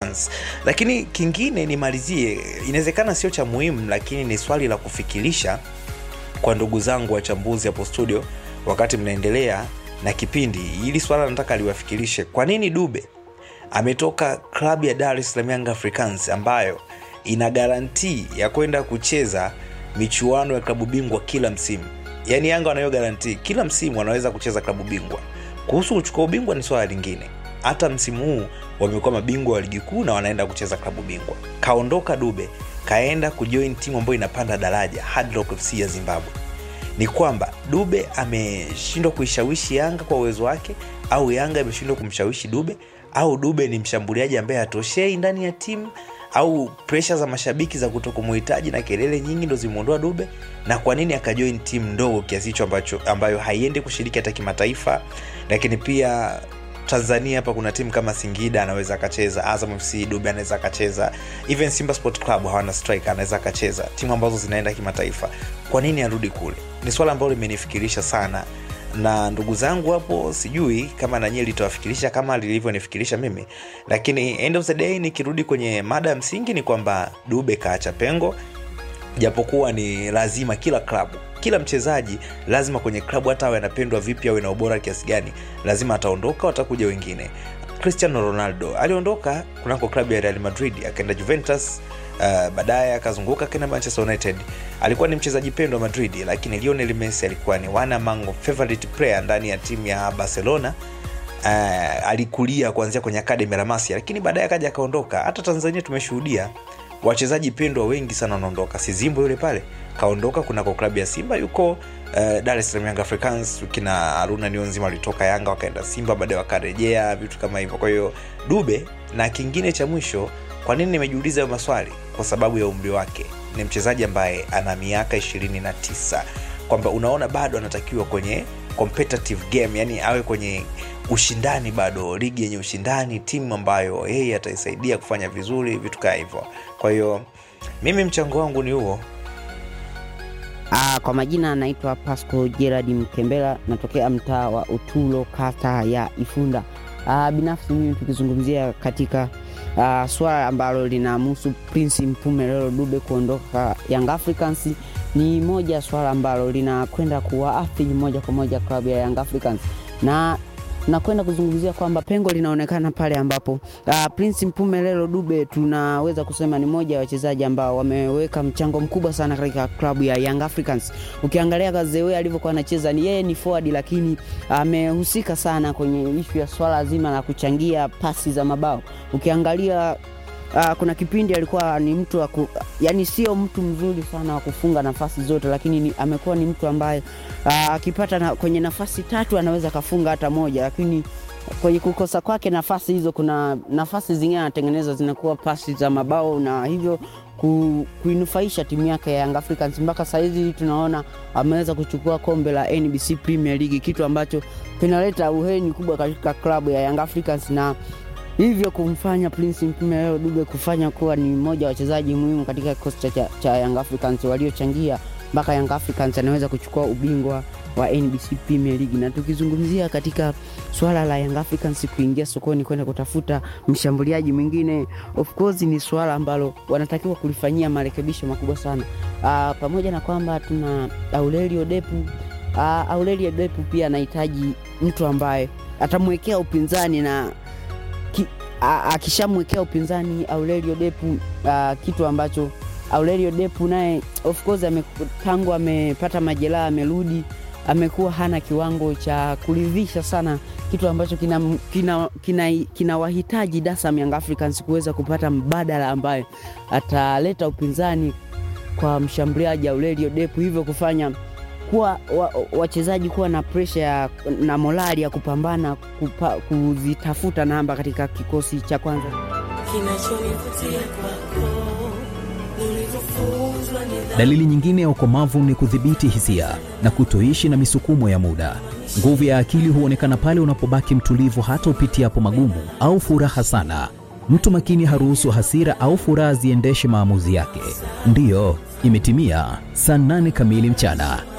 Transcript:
Africans. Lakini kingine nimalizie, inawezekana sio cha muhimu, lakini ni swali la kufikirisha kwa ndugu zangu wachambuzi hapo studio, wakati mnaendelea na kipindi hili, swala nataka liwafikirishe. Kwa nini Dube ametoka klabu ya Dar es Salaam Young Africans ambayo ina garantii ya kwenda kucheza michuano ya klabu bingwa kila msimu? Yaani Yanga wanayo garantii kila msimu wanaweza kucheza klabu bingwa. Kuhusu kuchukua ubingwa ni swala lingine. Hata msimu huu wamekuwa mabingwa wa ligi kuu na wanaenda kucheza klabu bingwa. Kaondoka Dube kaenda kujoin timu ambayo inapanda daraja Hard Rock FC ya Zimbabwe. Ni kwamba Dube ameshindwa kuishawishi Yanga kwa uwezo wake, au Yanga imeshindwa kumshawishi Dube, au Dube ni mshambuliaji ambaye hatoshei ndani ya timu, au presha za mashabiki za kutokumuhitaji na kelele nyingi ndo zimeondoa Dube, na kwa nini akajoin timu ndogo kiasi hicho ambacho ambayo haiendi kushiriki hata kimataifa, lakini pia Tanzania hapa kuna timu kama Singida anaweza akacheza, Azam FC Dube anaweza akacheza, even Simba Sport Club hawana striker anaweza akacheza, timu ambazo zinaenda kimataifa. Kwa nini arudi kule? Ni swala ambalo limenifikirisha sana, na ndugu zangu hapo, sijui kama nanyie litawafikirisha kama lilivyonifikirisha mimi, lakini end of the day, nikirudi kwenye mada ya msingi ni kwamba Dube kaacha pengo, japokuwa ni lazima kila klabu kila mchezaji lazima kwenye klabu hata awe anapendwa vipi awe na ubora kiasi gani lazima ataondoka watakuja wengine cristiano ronaldo aliondoka kunako klabu ya real madrid akaenda juventus uh, baadaye akazunguka akaenda manchester united alikuwa ni mchezaji pendwa madrid lakini lionel messi alikuwa ni one among favorite player ndani ya timu ya barcelona uh, alikulia kuanzia kwenye akademi la masia lakini baadaye akaja akaondoka hata tanzania tumeshuhudia wachezaji pendwa wengi sana wanaondoka sizimbo yule pale kaondoka kunako klabu ya simba yuko uh, dar es salaam young africans kina haruna nionzima walitoka yanga wakaenda simba baadaye wakarejea vitu kama hivyo kwa hiyo dube na kingine cha mwisho kwa nini nimejiuliza hayo maswali kwa sababu ya umri wake ni mchezaji ambaye ana miaka 29 kwamba unaona bado anatakiwa kwenye competitive game yani awe kwenye ushindani bado ligi yenye ushindani timu ambayo yeye ataisaidia kufanya vizuri vitu kaa hivyo kwa hiyo mimi mchango wangu ni huo Ah, kwa majina anaitwa Pasco Gerard Mkembela, natokea mtaa wa Utulo, kata ya Ifunda. Ah, binafsi mimi tukizungumzia katika ah, swala ambalo linamhusu Prince Mpumelelo Dube kuondoka Young Africans ni moja ya swala ambalo linakwenda kuwaathiri moja kwa moja klabu ya Young Africans na nakwenda kuzungumzia kwamba pengo linaonekana pale ambapo uh, Prince Mpumelelo Dube tunaweza kusema ni moja ya wachezaji ambao wameweka mchango mkubwa sana katika klabu ya Young Africans. Ukiangalia Gazewe alivyokuwa anacheza, ni yeye ni forward, lakini amehusika sana kwenye ishu ya swala zima la kuchangia pasi za mabao. Ukiangalia Uh, kuna kipindi alikuwa ni mtu wa ku, yani sio mtu mzuri sana wa kufunga nafasi zote, lakini ni, amekuwa ni mtu ambaye akipata uh, na, kwenye nafasi tatu anaweza akafunga hata moja, lakini kwenye kukosa kwake nafasi hizo, kuna nafasi zingine anatengeneza zinakuwa pasi za mabao na hivyo ku, kuinufaisha timu yake ya Young Africans. Mpaka sahizi tunaona ameweza kuchukua kombe la NBC Premier League, kitu ambacho kinaleta uheni kubwa katika klabu ya Young Africans na hivyo kumfanya Prince Mpumelelo Dube kufanya kuwa ni mmoja wa wachezaji muhimu katika kikosi cha, cha Young Africans waliochangia mpaka Young Africans anaweza kuchukua ubingwa wa NBC Premier League. Na tukizungumzia katika swala la Young Africans kuingia sokoni kwenda kutafuta mshambuliaji mwingine, of course ni swala ambalo wanatakiwa kulifanyia marekebisho makubwa sana. Uh, pamoja na kwamba tuna Aurelio Depu uh, Aurelio Depu pia anahitaji mtu ambaye atamwekea upinzani na akishamwekea upinzani Aurelio Depu uh, kitu ambacho Aurelio Depu naye of course ame, tangu amepata majeraha amerudi, amekuwa hana kiwango cha kuridhisha sana, kitu ambacho kina, kina, kina, kina wahitaji Dasam Young Africans kuweza kupata mbadala ambaye ataleta upinzani kwa mshambuliaji Aurelio Depu, hivyo kufanya kuwa wachezaji wa kuwa na presha na morali ya kupambana kupa, kuzitafuta namba katika kikosi cha kwanza. Dalili nyingine ya ukomavu ni kudhibiti hisia na kutoishi na misukumo ya muda. Nguvu ya akili huonekana pale unapobaki mtulivu hata upitiapo magumu au furaha sana. Mtu makini haruhusu hasira au furaha ziendeshe maamuzi yake. Ndiyo, imetimia saa nane kamili mchana.